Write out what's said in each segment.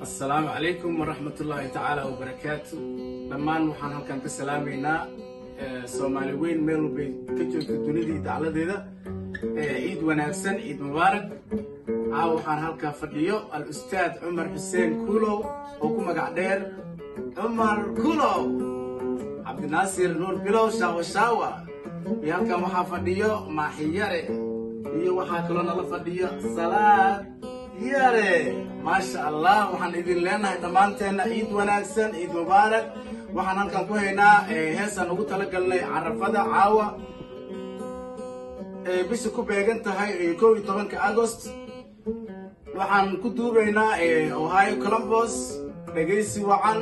asalaamu calaykum waraxmatullaahi tacaala wabarakaatu dhammaan waxaan halkan ka salaamaynaa soomaali weyn meel walbay ka joogta dunidii dacladeeda ciid wanaagsan ciid mubaarak caaw waxaan halkaa fadhiyo al-ustaad cumar xuseen kuulow oo ku magac dheer cumar kuulow cabdinaasir nuur bilow shaawa shaawa iyo halkan waxaa fadhiyo maaxiyare iyo waxaa kaloo nala fadhiyo salaad yare maasha allah waxaan idin leenahay dhammaanteenna ciid wanaagsan ciid mubaarak waxaan halkan ku haynaa heesaan ugu talagalnay carafada caawa bisha ku beegan tahay kow iyo tobanka agost waxaan ku duubaynaa ohio columbus dhegaysi wacan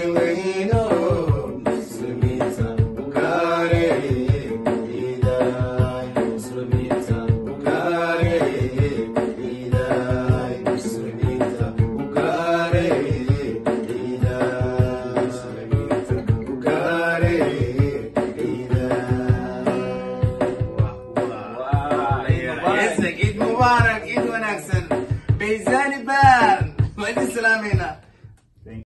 Muslimiinta u gaareen ciidaa wanaagsan ciid mubaarak ciid wanaagsan baysani baan waa idin salaamayna